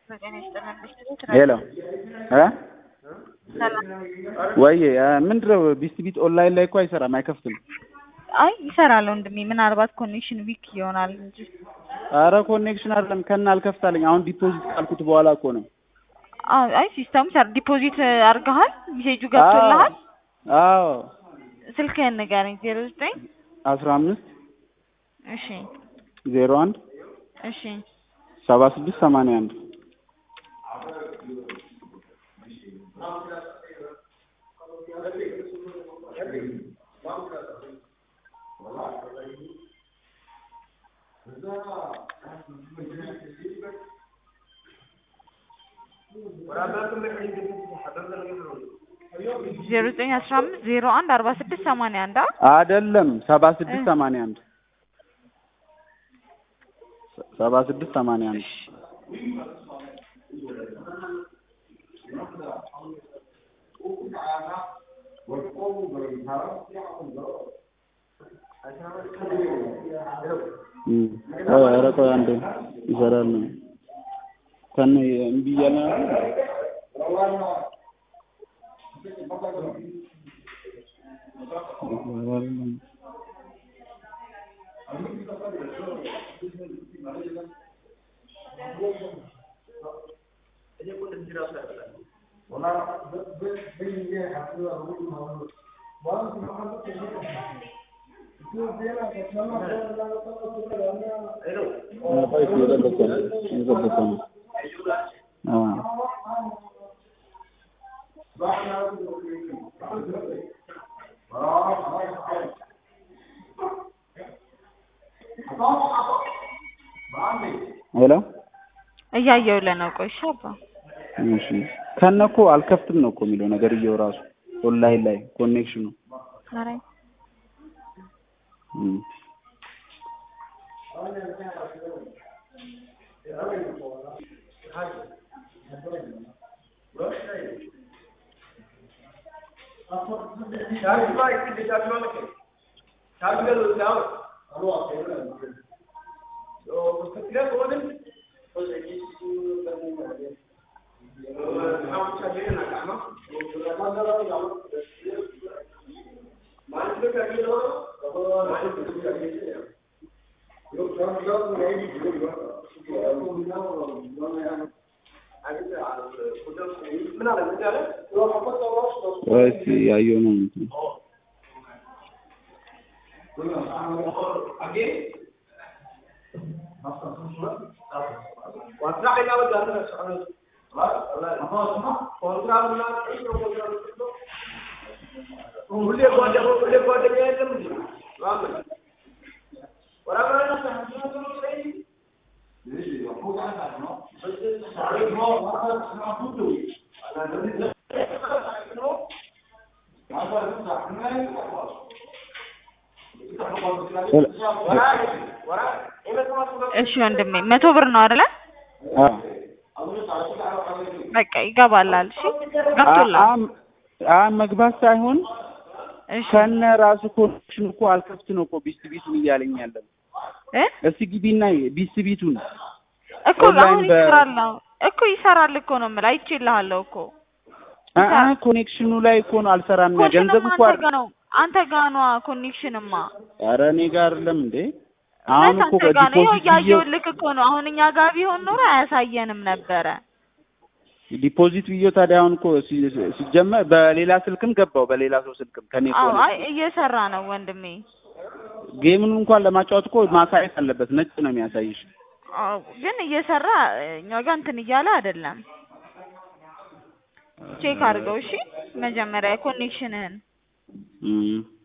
ጤና ይስጥልን ብስት ሄሎ እ ሰላም። ወይ ምንድነው ቢስት ቢት ኦንላይን ላይ እኮ አይሰራም፣ አይከፍትም። አይ ይሰራል ወንድሜ፣ ምናልባት ኮኔክሽን ዊክ ይሆናል እንጂ አረ ኮኔክሽን አይደለም ከና አልከፍታለኝ። አሁን ዲፖዚት ካልኩት በኋላ እኮ ነው። አዎ፣ አይ ሲስተሙ ሰር ዲፖዚት አድርገሃል፣ ሜሴጁ ገብቶልሃል። አዎ ስልክህን ንገረኝ። ዜሮ ዘጠኝ አስራ አምስት እሺ ዜሮ አንድ እሺ ሰባ ስድስት ሰማንያ አንድ ዜሮ ዘጠኝ አስራ አምስት ዜሮ አንድ አርባ ስድስት ሰማንያ አንድ አይደለም ሰባ ስድስት ሰማንያ አንድ ሰባ ስድስት ሰማንያ አንድ ኧረ ቆይ አንዴ ይሰራል ነው ከነ እምቢ እያለ ሄሎ እያየሁልህ ነው። ቆይ እሺ አባ እሺ ከነ እኮ አልከፍትም ነው እኮ የሚለው ነገርየው ራሱ ኦንላይን ላይ ኮኔክሽኑ ኧረ እም ወይስ ያየው ነው እንትን እሺ ወንድሜ መቶ ብር ነው አይደለ? በቃ ይገባላል። እሺ ገብቶላል። አ መግባት ሳይሆን እሺ ከነ ራሱ ኮኔክሽን እኮ አልከፍት ነው እኮ ቢስት ቢቱን እያለኝ ያለው። እ እስቲ ግቢና ቢስት ቢቱን እኮ ኦንላይን አሁን በ- ይሰራል ነው እኮ ይሰራል እኮ ነው የምልህ። አይቼልሃለሁ እኮ አ አ ኮኔክሽኑ ላይ እኮ ነው አልሰራም። ገንዘብ ኮኔክሽንማ እኮ አንተ ጋ ነው አንተ ጋ ነዋ ኮኔክሽንማ ኧረ እኔ ጋር አይደለም እንዴ አሁን እውነት እኮ አንተ ጋ ነው። ይኸው ዲፖዚት ብዬው እያየሁልህ እኮ ነው። አሁን እኛ ጋር ቢሆን ኖሮ አያሳየንም ነበረ። ዲፖዚት ብዬው ታዲያ አሁን እኮ ሲ- ሲጀመር በሌላ ስልክም ገባው በሌላ ሰው ስልክም ከኔ አዎ ከሆነ አይ እየሰራ ነው ወንድሜ። ጌሙን እንኳን ለማጫወት እኮ ማሳየት አለበት። ነጭ ነው የሚያሳይሽ። አዎ ግን እየሰራ እኛ ጋር እንትን እያለ አይደለም። ቼክ አድርገው እሺ፣ መጀመሪያ ኮኔክሽንህን እም